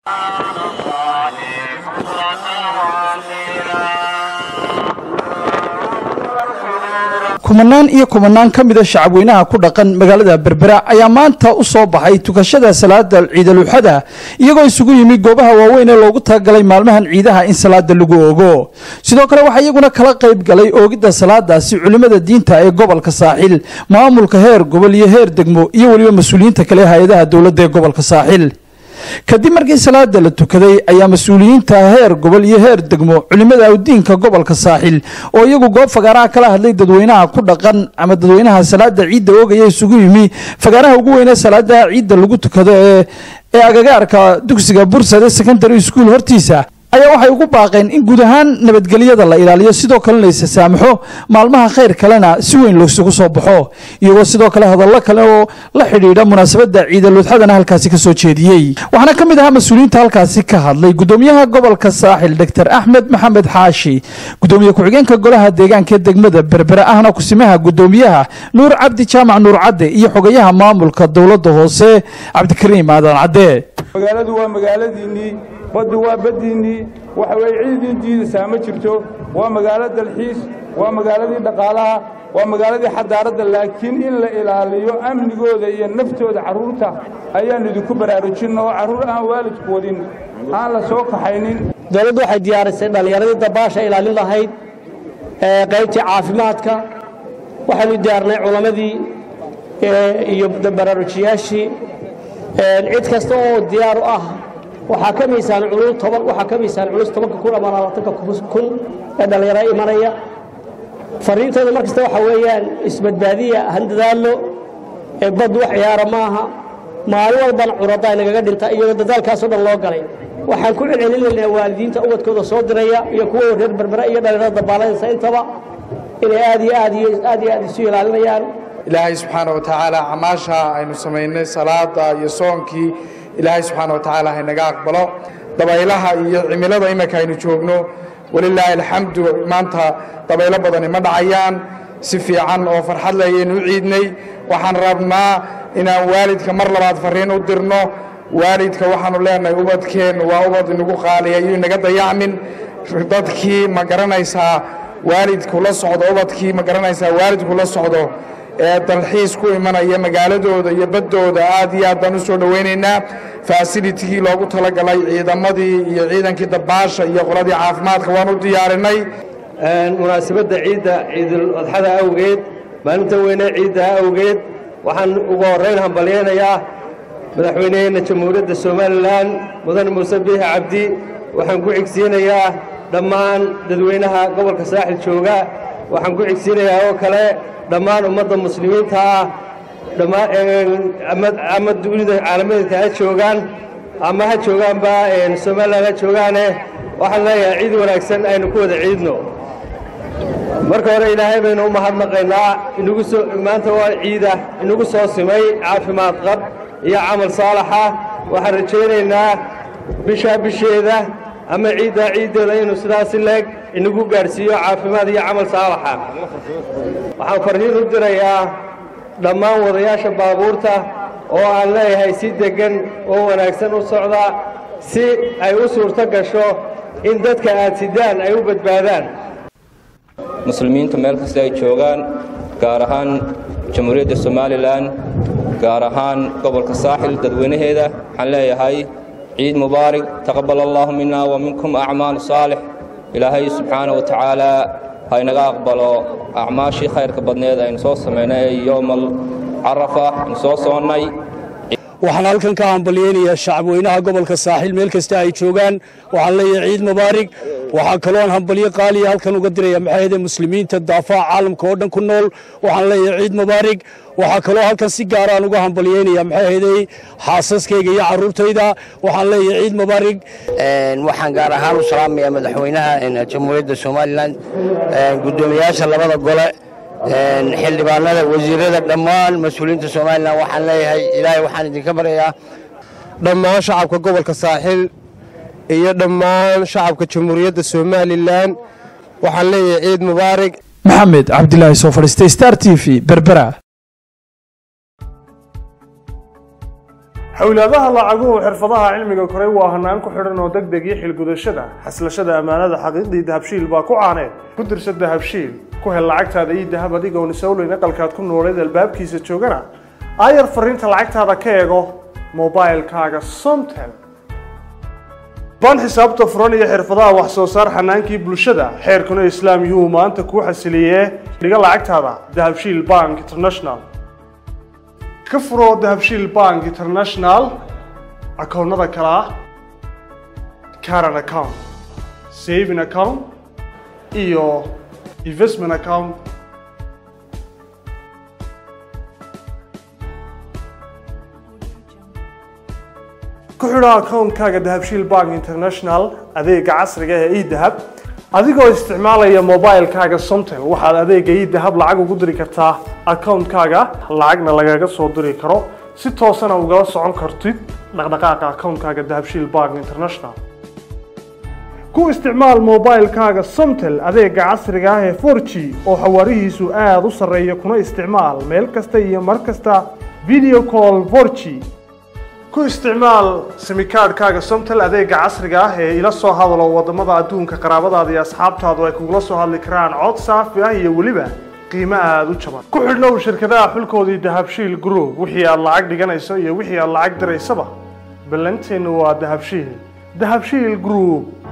kumanaan iyo kumanaan ka mida shacabweynaha ku dhaqan magaalada berbera ayaa maanta u soo baxay tukashada salaada ciidaluxada iyagoo isugu yimi goobaha waaweyn ee loogu talagalay maalmahan ciidaha in salaada lagu oogo sidoo kale waxaa iyaguna kala qayb galay oogidda salaadaasi culimmada diinta ee gobolka saaxil maamulka heer gobol iyo heer degmo iyo weliba mas-uuliyiinta kale hay-adaha dowladda ee gobolka saaxil kadib markii salaada la tukaday ayaa mas-uuliyiinta heer gobol iyo heer degmo culimada awdiinka gobolka saaxil oo iyagu goob fagaaraha kala hadlay dadweynaha ku dhaqan ama dadweynaha salaada ciidda oogaya isugu yimi fagaaraha ugu weynee salaada ciidda lagu tukado ee ee agagaarka dugsiga bursade secondary school hortiisa ayaa waxay ugu baaqeen in guud ahaan nabadgelyada la ilaaliyo sidoo kalena isa saamaxo maalmaha khayr kalena si weyn loosugu soo baxo iyagoo sidoo kale hadallo kale oo la xidhiidha munaasabadda ciidaludxadana halkaasi ka soo jeediyey waxaana ka mid ahaa mas-uuliyiinta halkaasi ka hadlay gudoomiyaha gobolka saaxil doctor axmed maxamed xaashi gudoomiye ku-xigeenka golaha deegaanka degmada berbere ahna kusimaha gudoomiyaha nuur cabdi jaamac nuur cadde iyo xogayaha maamulka dowladda hoose cabdikariim aadan cadde magaaladu waa magaaladiinnii baddu waa baddiinnii waxa weeye ciidii diidaysaa ma jirto waa magaalo dalxiis waa magaaladii dhaqaalaha waa magaaladii xadaaradda laakiin in la ilaaliyo amnigooda iyo naftooda carruurta ayaannu idinku baraarujinna oo carruur aan waalidku wadin aan la soo kaxaynin dowladdu waxay diyaarisay dhallinyaradii dabaasha ilaalin lahayd qaybtii caafimaadka waxaynu diyaarnay culammadii iyo baraarujiyaashii cid kasta oo diyaar u ah waxaa ka miisaan culus toban waxaa ka miisaan culus tobanka kun ama labaatanka kun ee dhallinyaro imanaya fariintooda mar kasta waxaa weeyaan isbadbaadiya handadaallo ee baddu wax ciyaara maaha maalin walbana curadda ay nagaga dhinta iyadoo dadaalkaasoo dhan loo galay waxaan ku celcelinaynaa waalidiinta ubadkooda soo diraya iyo kuwa reer berbera iyo dhallinyarada dabaalanaysa intaba inay aad iyo aad iyo aad iyo aad isu ilaalinayaan ilaahay subxaana wa tacaala camaasha aynu samaynay salaada iyo soonkii ilaahay subxaana wa tacaala haynaga aqbalo dabaylaha iyo cimilada iminka aynu joogno walilaahi alxamdu maanta dabaylo badani ma dhacayaan si fiican oo farxad leh ayaynu u ciidnay waxaan rabnaa inaan waalidka mar labaad farriin u dirno waalidka waxaanu leenahay ubadkeennu waa ubad inagu qaaliya iyo inaga dayacmin dadkii ma garanaysaa waalidku la socdo ubadkii ma garanaysaa waalidku la socdo ee dalxiis ku imanaya magaaladooda iyo baddooda aad iyo aad baan u soo dhowaynaynaa fasilitigii loogu talagalay ciidamadii iyo ciidankii dabaasha iyo qoladii caafimaadka waan u diyaarinay munaasabadda ciidda ciidul adxada awgeed maalinta weyne ciidda awgeed waxaan ugu horrayn hambalyaynayaa madaxweyneheenna jamhuuriyadda somalilan mudane muuse biixi cabdi waxaan ku xigsiinayaa dhammaan dadweynaha gobolka saaxil jooga waxaan ku xigsiinayaa oo kale dhammaan ummadda muslimiinta ah ama dunida caalamadeedka ha joogaan ama ha joogaanba somalilan ha joogaane waxaan leeyahay ciid wanaagsan aynu ku wada ciidno marka hore ilaahay baynu u mahadnaqaynaa inagu soo maanta waa ciida inagu soo simay caafimaad qab iyo camal saalaxa waxaan rajaynaynaa bishaa bisheeda ama ciiddaa ciiddeeda inuu sidaasi leeg inagu gaadhsiiyo caafimaad iyo camal saalaxa waxaan farriin u dirayaa dhammaan wadayaasha baabuurta oo aan leeyahay si deggan oo wanaagsan u socda si ay u suurto gasho in dadka aad sidaan ay u badbaadaan muslimiintu meel kasta ay joogaan gaar ahaan jamhuuriyadda somalilan gaar ahaan gobolka saaxil dadweynaheeda waxaan leeyahay ciid mubaarig taqabbal allaahu minna wa minkum acmaal saalix ilaahay subxaana wa tacaala ha inaga aqbalo acmaashii khayrka badneed aynu soo samaynay ee yowmal carafa aynu soo soonnay waxaan halkan ka hambalyeynayaa shacabweynaha gobolka saaxiil meel kasta ay joogaan waxaan leeyahay ciid mubaarig waxaa kaloon hambalyo qaaliya halkan uga diraya maxaayade muslimiinta daafaha caalamka oo dhan ku nool waxaan leeyahay ciid mubaarig waxaa kaloo halkan si gaaraan uga hambalyeynaya maxaahedey xaasaskayga iyo carruurtayda waxaan leeyahay ciid mubaarig waxaan gaar ahaan u salaamayaa madaxweynaha jamhuuriyadda somalilan guddoomiyaasha labada gole xildhibaanada wasiirada dhammaan mas-uuliyiinta somalilan waxaan leeyahay ilaahay waxaan idinka baryayaa dhammaan shacabka gobolka saaxiil iyo dhammaan shacabka jamhuuriyadda somalilan waxaan leeyahay ciid mubaarig maxamed cabdilaahi soo fadhiistay star t v berbera xowlaadaha lacaguhu xirfadaha cilmiga koray waa hanaan ku xidhan oo deg deg iyo xilgudashada xaslashada ammaanada xaqiiqdii dahabshiil baa ku caaneed ku dirsa dahabshiil ku hel lacagtaada ii dahab adigoon isowleyn aqalkaad ku nooleed albaabkiisa joogana aayar fariinta lacagtaada ka eego mobilkaaga somtel baan xisaabta furan iyo xirfadaha wax soo saar xanaankii bulshada xeerkuna islaam yuhuu maanta kuu xasiliyee dhiga lacagtaada dahabshiil bank international ka furo dahabshiil bank international akoonnada kale ah caran account saving account iyo investment account ku xidho akoonkaaga dahabshiil bank international adeega casriga ee edahab adigoo isticmaalaya mobilkaaga somtel waxaad adeega edahab lacag ugu diri kartaa akoonkaaga lacagna lagaga soo diri karo si toosana ugala socon kartid dhaqdhaqaaqa akoonkaaga dahabshiil bank international ku isticmaal mobilkaaga somtel adeega casriga ah ee 4g oo xawaarihiisu aada u sarreeya kuna isticmaal meel kasta iyo mar kasta video call 4g ku isticmaal simikaadhkaaga somtel adeega casriga ah ee ila soo hadalo wadamada adduunka qaraabadaada iyo asxaabtaadu ay kugula soo hadli karaan cod saafi ah iyo weliba qiimo aada u jaban ku xidhnow shirkadaha xulkoodii dahabshiil group wixii aad lacag dhiganayso iyo wixii aad lacag diraysaba ballanteennu waa dahabshiil dahabshiil group